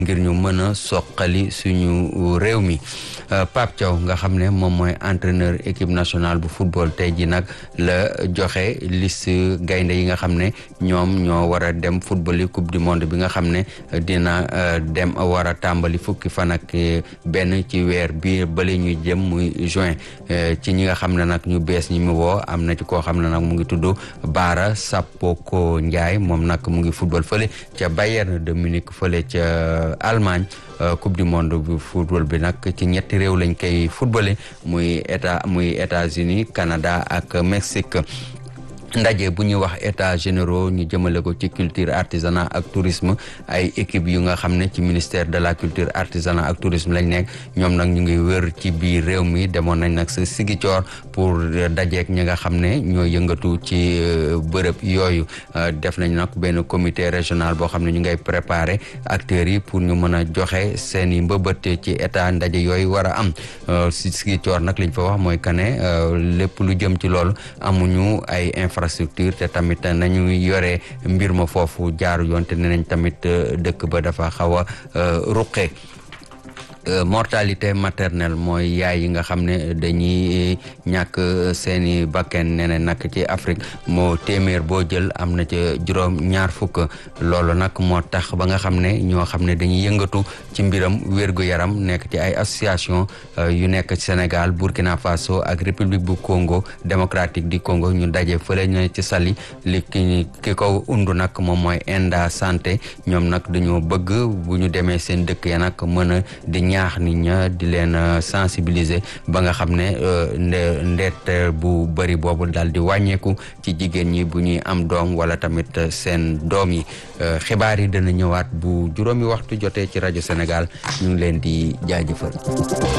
ngir ñu mën a soqali suñu réew mi Pape Thiaw nga xam ne moom mooy entraîneur équipe nationale bu football tey ji nag la joxe liste gaynde yi nga xam ne ñoom ñoo war a dem football yi coupe du monde bi nga xam ne dina dem war a tàmbali fukki fan ak benn ci weer bi bale ñuy jëm muy juin ci ñi nga xam ne nag ñu bees ñi mu woo am na ci koo xam ne nag mu ngi tudd Baara Sapoko Ndiaye moom nag mu ngi football fële ca Bayern de Munich fële ca Allemagne coupe du monde bu football bi nag ci ñetti réew lañ koy footballé muy état muy États-Unis Canada ak Mexique ndaje bu ñuy wax états généraux ñu jëmale ko ci culture artisanat ak tourisme ay équipe yu nga xam ne ci ministère de la culture artisanat ak tourisme lañ nekk ñoom nag ñu ngi wër ci biir réew mi demoon nañ nag sa Sigicoor pour dajeek ñi nga xam ne ñoo yëngatu ci bërëb yooyu def nañ nag benn comité régional boo xam ne ñu ngay préparer acteurs yi pour ñu mën a joxe seen i mbëbët ci état ndaje yooyu war a am si Sigicoor nag liñ fa wax mooy que ne lépp lu jëm ci loolu amuñu ay infrastructure te tamit nañu yore mbir ma foofu jaaru yoon te ne nañ tamit dëkk ba dafa xaw a ruqe mortalité maternelle mooy yaay yi nga xam ne dañuy ñàkk seeni bakken nee na nag ci Afrique moo téeméer boo jël am na ca juróom ñaar fukk loolu nag moo tax ba nga xam ne ñoo xam ne dañuy yëngatu ci mbiram wér-gu-yaram nekk ci ay association yu nekk Sénégal Burkina Faso ak République bu Congo démocratique du Congo ñu daje fële ñu ci Saly li ki ki ko undu nag moom mooy Enda Santé ñoom nag dañoo bëgg bu ñu demee seen dëkk ya nag mën a di ñaax nit ña di leen sensibiliser ba nga xam ne ndeet bu bëri boobu daal di wàññeeku ci jigéen ñi bu ñuy am doom wala tamit seen doom yi xibaar yi dana ñëwaat bu juróomi waxtu jotee ci rajo Sénégal ñu ngi leen di jaajëfal